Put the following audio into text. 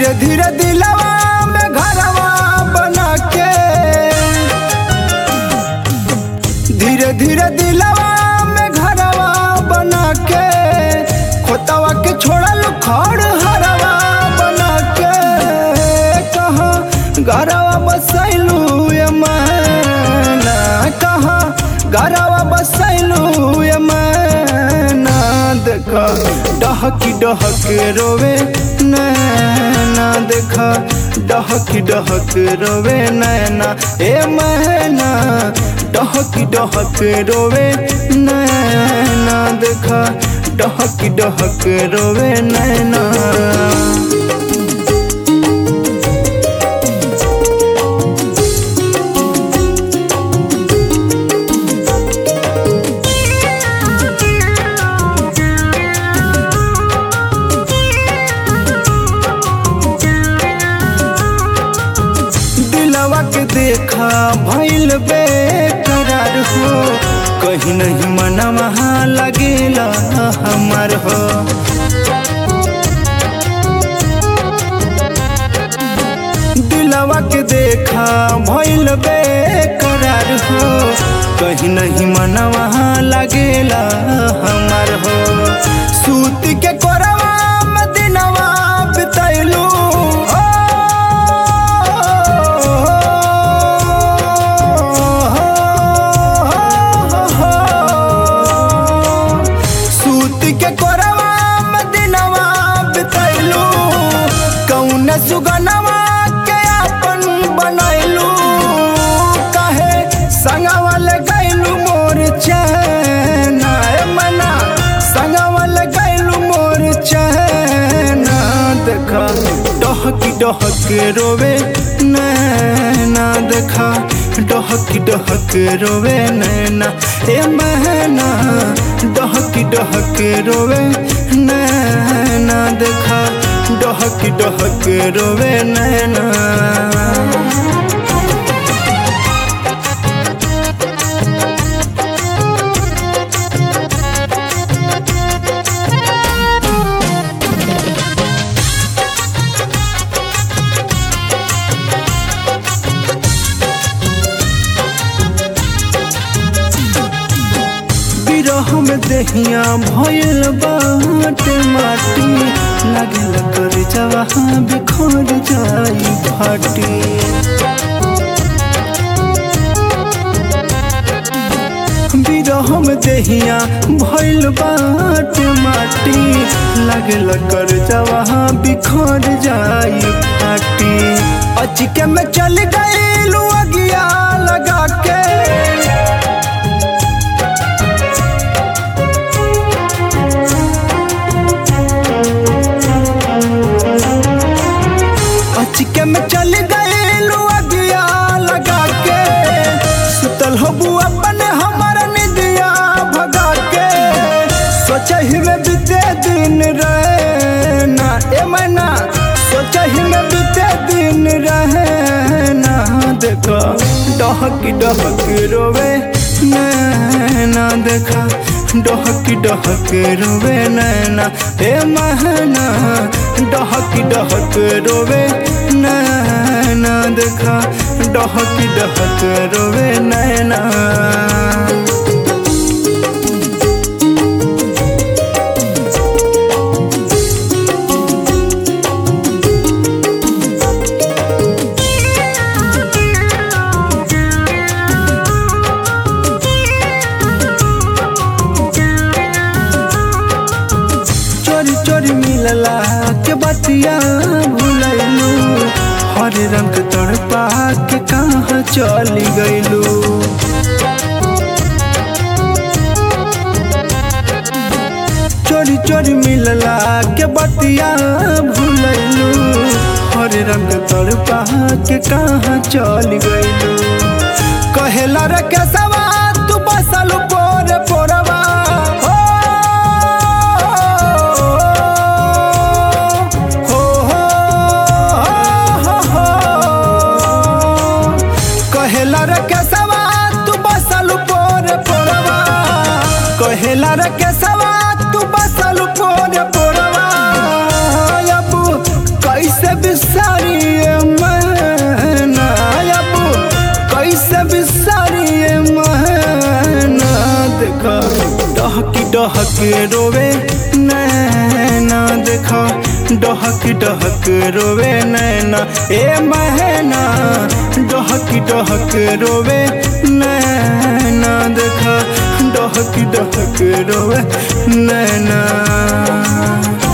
धीरे धीरे दिलवा में घरवा बना के धीरे धीरे दिलवा में घरवा बना के खोतवा के छोड़ल खड़ हरवा बना के कहाँ घरवा बसैलू ये मैना कहाँ घरवा बसैलू ये मैना देखा डहकी डहक रोवे नैना देखा डहकी डहक रोवे नैना ए मैना डहकी डहक रोवे नैना देखा डहकी डहक रोवे नैना दिलवा के देखा भइल बेकरार हो कहीं नहीं मनवा लगेला हमार हो दिलवा के देखा भइल बेकरार हो कहीं नहीं मनवा लगेला हमार हो सूत के कोरवा में दिनवा बितैलू सूत के कोरवा में दिनवा बितैलू कौन सुगनवा के अपन बनैलू कहे संगवा लगैलू मोर चैना ए मना संगवा लगैलू मोर चैना देखा डहकी डहक रोवे नैना देखा डहकी डहक रोवे नैना ए महना डहकी डहक रोवे नैना देखा डहकी डहक रोवे नैना बिरह में दहिया भयल बाटे माटी लागल कर जवा बिखर जाई फाटी बिरह में दहिया भयल बाटे माटी लागल कर जवा बिखर जाई फाटी अचके में चल गई अगिया लगा के अचके में चल गए अगिया लगा के सुतल हो अपने हमारा निदिया भगा के सोचही में बीते दिन रहना ए मना सोचही में बीते दिन रहना देखो डहकी डहक रोवे नैना देखा डहकी डहक रोवे नैना हे महना डहकी डहक रोवे नैना देखा डहकी डहक रोवे नैना चोरी चोरी मिलला के बतिया भूलैलू हर रंग तड़पा के कहाँ चली गईलू चोरी चोरी मिलला के बतिया भूलैलू हर रंग तड़पा के कहाँ चली गईलू कहेला रे केसवा तू बसल पोरे पोरवा हो हो हो हो हो कहेला रे केसवा तू बसल पोरे पोरवा कहेला रे केसवा तू बसल पोरे पोरवा अब कैसे भी डहक रोवे नैना देखा डहक डहक रोवे नैना ए महना डहक डहक रोवे नैना देखा डहक डहक रोवे नैना